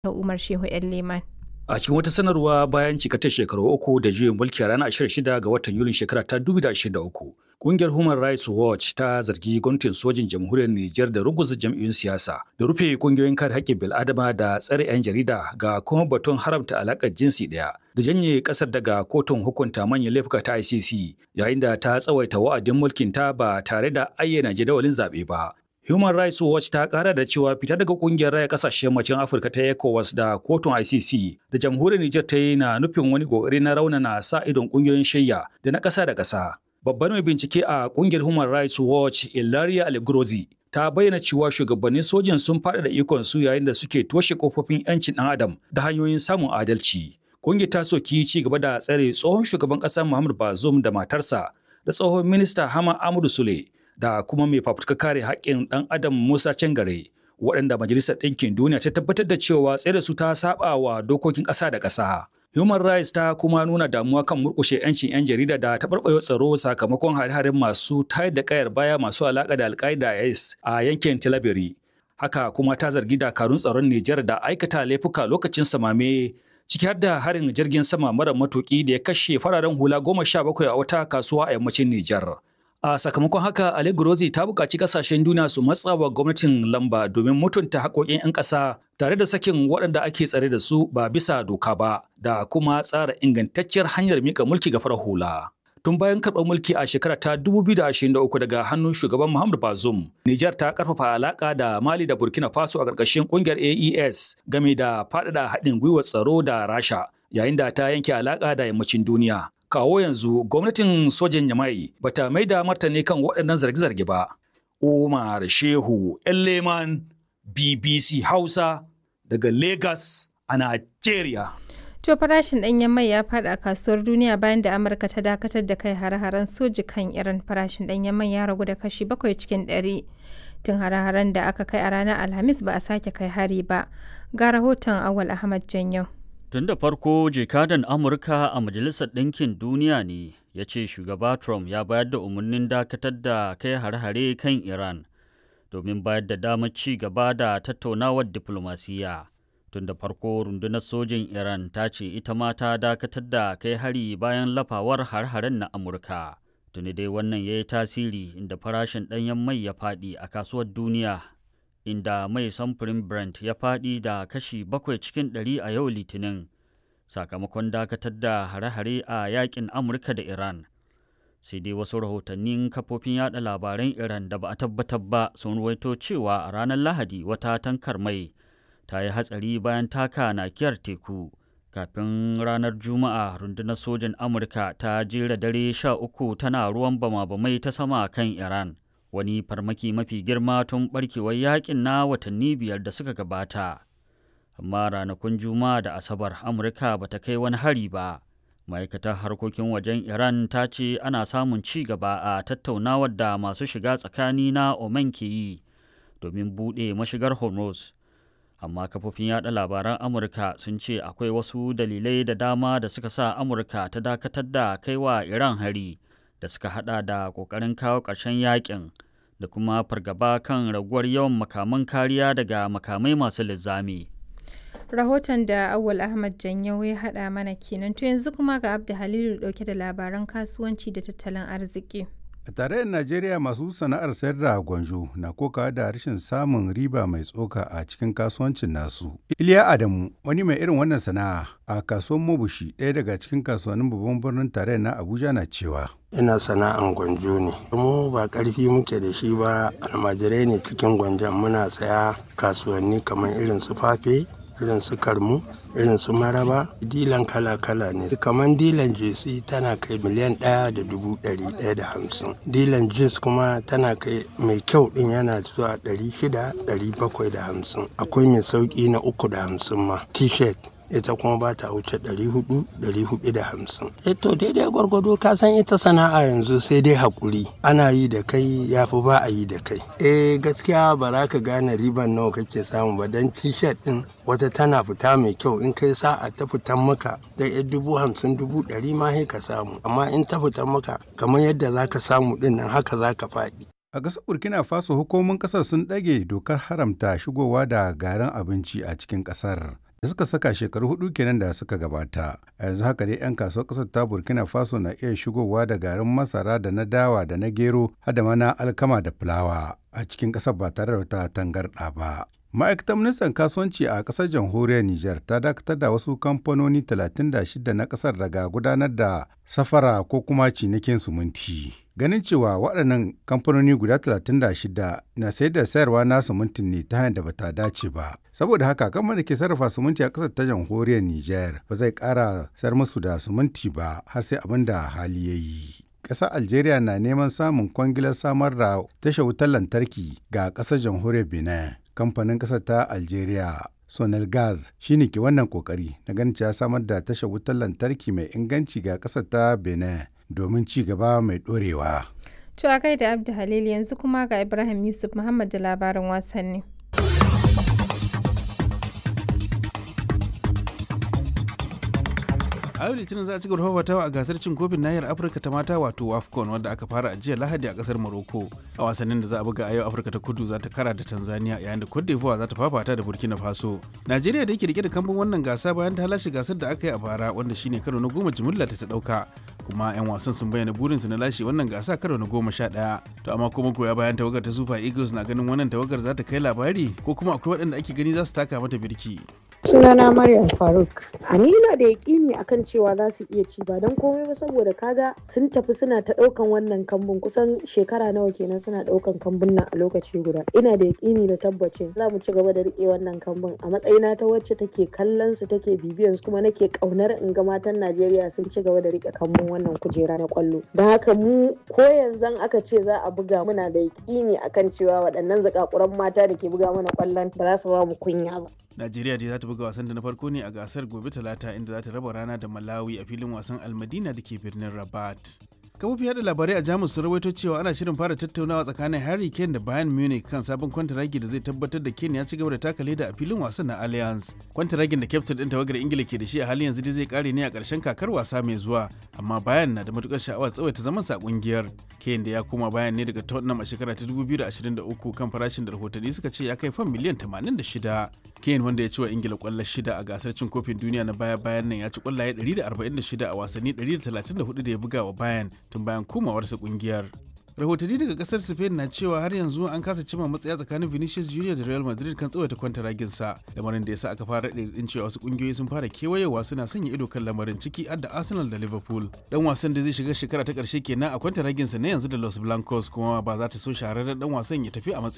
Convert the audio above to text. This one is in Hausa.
da Umar Shehu 'yan Leman. A cikin wata sanarwa bayan cikatar shekaru uku da juyin mulki a ranar 26 ga watan Yulin shekara ta 2023, Ƙungiyar Human Rights Watch ta zargi gwamnatin sojin jamhuriyar Nijar da ruguza jam'iyyun siyasa, da rufe ƙungiyoyin kare haƙƙin bil'adama da tsare 'yan jarida ga kuma batun haramta alaƙar jinsi ɗaya, da janye ƙasar daga kotun hukunta manyan laifuka ta ICC, yayin da ta tsawaita wa'adin mulkin ta ba tare da ayyana jadawalin zaɓe ba. Human Rights Watch ta kara da cewa fita daga kungiyar raya kasashen yammacin Afirka ta ECOWAS da kotun ICC da jamhuriyar Nijar ta yi na nufin wani kokari na raunana sa idon kungiyoyin shayya da na ƙasa da ƙasa. Babban mai bincike a kungiyar Human Rights Watch Ilaria Algrozi ta bayyana cewa shugabannin sojin sun faɗaɗa ikon su yayin da suke toshe kofofin 'yancin ɗan adam da hanyoyin samun adalci. Kungiyar ta soki ci gaba da tsare tsohon shugaban ƙasa Muhammad Bazoum da matarsa da tsohon minista Hama Amadu Sule da kuma mai fafutuka kare haƙƙin ɗan adam Musa Cangare waɗanda Majalisar Ɗinkin Duniya ta tabbatar da cewa tsere su ta saba wa dokokin ƙasa da ƙasa. Human Rights ta kuma nuna damuwa kan murƙushe 'yancin 'yan jarida da taɓarɓarewa tsaro sakamakon hare-haren masu tayar da ƙayar baya masu alaƙa da Al-Qaeda IS a yankin Tilaberi. Haka kuma ta zargi dakarun tsaron Nijar da aikata laifuka lokacin samame ciki har da harin jirgin sama mara matuƙi da ya kashe fararen hula goma sha bakwai a wata kasuwa a yammacin Nijar. A sakamakon haka, Ali Gurozi ta buƙaci ƙasashen duniya su matsa wa gwamnatin lamba domin mutunta haƙoƙin 'yan ƙasa tare da sakin waɗanda ake tsare da su ba bisa doka ba da kuma tsara ingantacciyar hanyar mika mulki ga farar hula. Tun bayan karɓar mulki a shekara ta 2023 daga hannun shugaban Muhammadu Bazoum, Nijar ta ƙarfafa alaƙa da Mali da Burkina Faso a ƙarƙashin ƙungiyar AES game da faɗaɗa haɗin gwiwar tsaro da Rasha, yayin da ta yanke alaƙa da yammacin duniya. kawo yanzu gwamnatin sojin yamai bata mai da martani kan waɗannan zarge-zarge ba. Umar Shehu Leman BBC Hausa daga Lagos a Najeriya. To farashin ɗanyen mai ya faɗi a kasuwar duniya bayan da Amurka ta dakatar da kai hare-haren soji kan Iran farashin ɗanyen mai ya ragu da kashi bakwai cikin ɗari. Tun hare-haren da aka kai a ranar Alhamis ba a sake kai hari ba. Ga rahoton Awal Ahmad Janyau. Tun da farko jekadan Amurka a Majalisar Ɗinkin Duniya ne ya ce shugaba Trump ya bayar da umarnin dakatar da kai hare-hare kan Iran domin bayar da damar ci gaba da tattaunawar diflomasiyya. Tun da farko rundunar sojin Iran ta ce ita ma ta dakatar da kai hari bayan lafawar har-haren na Amurka. Tuni dai wannan ya yi tasiri inda farashin ɗanyen mai ya faɗi a kasuwar duniya inda mai samfurin Brent ya faɗi da kashi bakwai cikin ɗari a yau Litinin sakamakon dakatar da hare-hare a yakin Amurka da Iran. Sai dai wasu rahotannin kafofin yada labaran Iran da ba a tabbatar ba sun ruwaito cewa a ranar Lahadi wata tankar mai ta yi hatsari bayan taka nakiyar teku. Kafin ranar Juma'a rundunar sojin Amurka ta jera dare sha uku tana ruwan bama-bamai ta sama kan Iran. wani farmaki mafi girma tun barkewar yakin na watanni biyar da suka gabata amma ranakun juma'a da asabar amurka ba ta kai wani hari ba ma'aikatar harkokin wajen iran ta ce ana samun ci gaba a tattaunawar da masu shiga tsakani na oman ke yi domin buɗe mashigar hormuz amma kafofin yada labaran amurka sun ce akwai wasu dalilai da dama da suka sa amurka ta dakatar da kaiwa iran hari da suka hada da kokarin kawo ƙarshen yakin da kuma fargaba kan raguwar yawan makaman kariya daga makamai masu linzami. Rahoton da Awul Ahmad Janyau ya haɗa mana kenan to yanzu kuma ga Abda Halilu ɗauke da labaran kasuwanci da tattalin arziki. A tarayyar Najeriya masu sana'ar sayar da gwanjo na kokawa da rashin samun riba mai tsoka a cikin kasuwancin nasu. Iliya Adamu wani mai irin wannan sana'a a kasuwar Mobushi ɗaya daga cikin kasuwannin babban birnin tarayyar na Abuja na cewa. Ina sana'an gwanjo ne. Mu ba ƙarfi muke da shi ba almajirai ne cikin gwanjon muna saya kasuwanni kamar irin su fafe, irin su karmu, irin su maraba dilan kala-kala ne kamar dilan jesi tana kai miliyan ɗaya da dubu ɗari ɗaya da hamsin dilan jeans kuma tana kai mai kyau ɗin yana zuwa ɗari shida ɗari bakwai da hamsin akwai mai sauƙi na uku da hamsin ma t-shirt ita kuma ba ta wuce ɗari hudu ɗari hudu da hamsin e to daidai gwargwado ka san ita sana'a yanzu sai dai haƙuri ana yi da kai ya fi ba a yi da kai eh gaskiya ba za ka gane riban nawa kake samu ba don t-shirt ɗin wata tana fita mai kyau in kai sa'a ta fitan maka da yan dubu hamsin dubu ɗari ma ka samu amma in ta fitan maka kamar yadda za ka samu ɗin nan haka za ka faɗi A ƙasar Burkina Faso hukumomin ƙasar sun ɗage dokar haramta shigowa da garin abinci a cikin ƙasar da suka saka shekaru hudu kenan da suka gabata. A yanzu haka dai 'yan kasuwar ƙasar ta Burkina Faso na iya shigowa da garin masara da na dawa da na gero har da mana alkama da fulawa a cikin ƙasar ba tare da wata tangarɗa ba. Ma'aikatar ministan kasuwanci a ƙasar jamhuriyar Nijar ta dakatar da wasu kamfanoni 36 na ƙasar daga gudanar da safara ko kuma cinikin suminti. Ganin cewa waɗannan kamfanoni guda 36 na sayar da sayarwa na sumuntin ne ta hanyar da bata dace ba. Saboda haka kamar da ke sarrafa sumunti a ƙasar ta jamhuriyar Nijar ba zai ƙara sayar musu da sumunti ba har sai abin da hali ya yi. ƙasar algeria na neman samun kwangilar samar da tashar wutar lantarki ga ƙasar jamhuriyar benin kamfanin ƙasar ta algeria sonel gas shine ke wannan kokari na ganin ya samar da tashar wutar lantarki mai inganci ga ƙasar ta benin domin ci gaba mai ɗorewa. To a gaida Abdu Halil yanzu kuma ga Ibrahim Yusuf Muhammad da labarin wasanni. a yau litinin za a ci gaba fafatawa a gasar cin kofin nahiyar afirka ta mata wato wafcon wadda aka fara a jiya lahadi a kasar morocco a wasannin da za a buga a yau afirka ta kudu za ta kara da tanzania yayin da cote d'ivoire za ta fafata da burkina faso najeriya da yake rike da kambun wannan gasa bayan ta lashe gasar da aka yi a bara wanda shine karo na goma jimilla ta ta dauka kuma 'yan wasan sun bayyana burinsu na lashe wannan gasa karo na goma sha ɗaya to amma kuma goya bayan tawagar ta super eagles na ganin wannan tawagar za ta kai labari ko kuma akwai waɗanda ake gani za su taka mata birki sunana Maryam Faruk. A ni na da yaƙini akan cewa za su iya ci ba don komai ba saboda kaga sun tafi suna ta ɗaukan wannan kambun kusan shekara nawa kenan suna ɗaukan kambun nan a lokaci guda. Ina da yaƙini da tabbacin za mu ci gaba da riƙe wannan kambun a matsayina ta wacce take kallon su take bibiyan su kuma nake ƙaunar in ga matan Najeriya sun ci gaba da riƙe kambun wannan kujera na ƙwallo. Don haka mu ko yanzu aka ce za a buga muna da yaƙini akan cewa waɗannan zakakuran mata da ke buga mana ƙwallon ba za su ba mu kunya ba. Najeriya dai za ta buga wasan da na farko ne a gasar gobe talata inda za ta raba rana da Malawi a filin wasan Almadina da ke birnin Rabat. Kafofin yada labarai a Jamus sun rawaito cewa ana shirin fara tattaunawa tsakanin Harry Kane da Bayern Munich kan sabon kwantaragi da zai tabbatar da Kane ya ci gaba da taka leda a filin wasan na Allianz. Kwantaragin da kyaftin din tawagar Ingila ke da shi a halin yanzu dai zai kare ne a ƙarshen kakar wasa mai zuwa, amma Bayern na da matukar sha'awar tsawaita zaman sa kungiyar. Kane da ya koma Bayern ne daga Tottenham a shekara ta 2023 kan farashin da rahotanni suka ce ya kai fan miliyan 86. Kane wanda ya ci wa Ingila kwallo shida a gasar cin kofin duniya na baya-bayan nan ya ci kwallaye 146 a wasanni 134 da ya buga wa Bayern tun bayan komawarsa kungiyar. rahotanni daga kasar spain na cewa har yanzu an kasa cimma matsaya tsakanin vinicius junior da real madrid kan tsawaita kwanta raginsa lamarin da ya sa aka fara ɗin cewa wasu kungiyoyi sun fara kewayewa suna sanya ido kan lamarin ciki adda arsenal da liverpool dan wasan da zai shiga shekara ta karshe kenan a kwanta raginsa na yanzu da los blancos kuma ba za ta so shahararren dan wasan ya tafi a matsayin